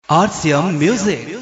RCM Music.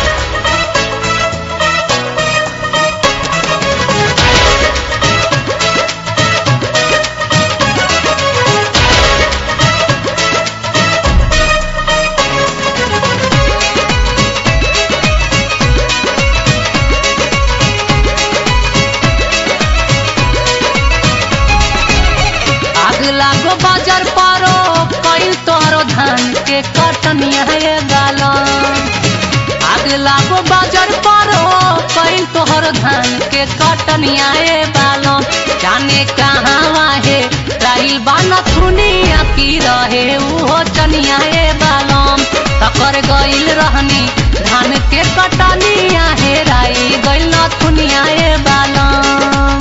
आग लागो बाजार पारो कईल तोरो धान के कटनिया ये गालन आग लागो बाजार पारो कईल तोहर धान के कटनिया ये बालन जाने कहाँ है राहिल बाना थुनिया की रहे उहो चनिया ये बालन तकर गईल रहनी धान के कटनिया हे राई गईल न थुनिया ये बालन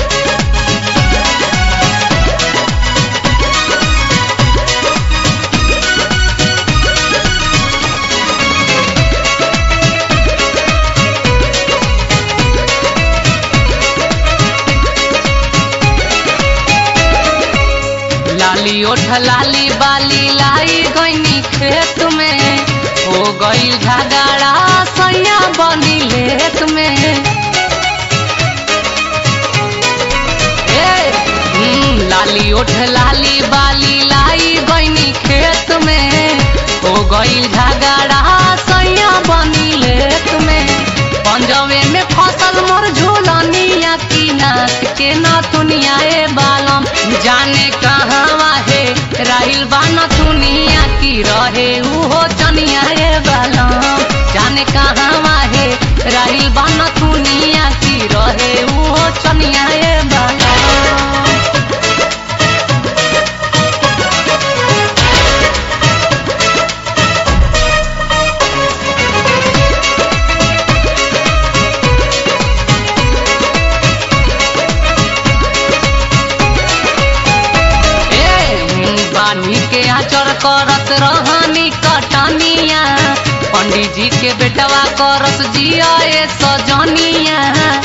लाली ओठ लाली बाली लाई गईनी खेत में हो गई झगड़ा सैया बनी लेत में ए, हम्म, लाली ओठ लाली बाली लाई गईनी खेत में हो गई झगड़ा सैया बनी लेत में पंजवे में फसल मोर झूलनिया की नाक के नथुनिया ए बालम जाने कहाँ है राहिल बाना थुनिया की रहे उहो चनिया ए बालम जाने कहाँ है राहिल बाना थुनिया की रहे उहो चनिया ए बालम ए, बानी के आचर करत रहनी कटनिया पंडित जी के बेटवा करस जिया ए सजनिया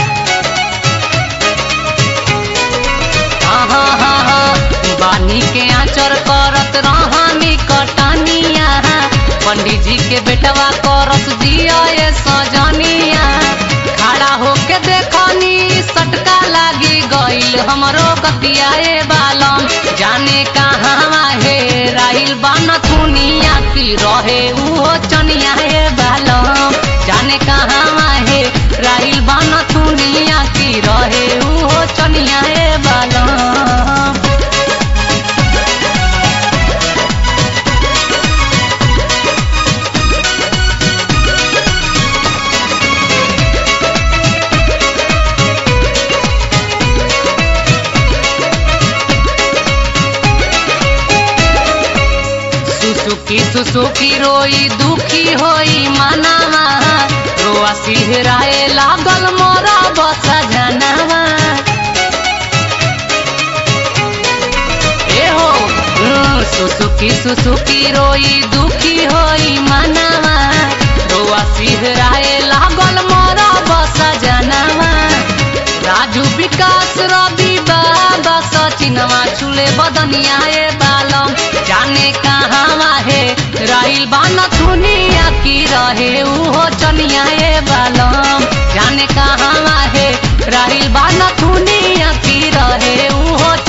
आहा, हा, हा, बानी के आचर करत रहनी कटनिया पंडित जी के बेटवा करस जिया ए सजनिया खड़ा होके देखनी सटका लागी गईल हमरो कतिया ए बालम जाने कहाँ है राइल बाना थुनिया की रहे उहो चनिया ए बालम जाने कहाँ है राइल बाना थुनिया की रहे उहो चनिया ए बालम सुसुकी सुसुकी रोई दुखी होई मनावा रोआ सिहराए लागल मोरा बसा जनावा ए हो हम्म, सुसुकी सुसुकी रोई दुखी होई मनावा रोआ सिहराए लागल मोरा बसा जनावा राजू विकास रवि बाबा सचिनवा छुले बदनिया ए बालम जाने कहाँ है राइल बाना थुनिया की रहे उहो चनिया ए बालम जाने कहाँ है राइल बाना थुनिया की रहे उहो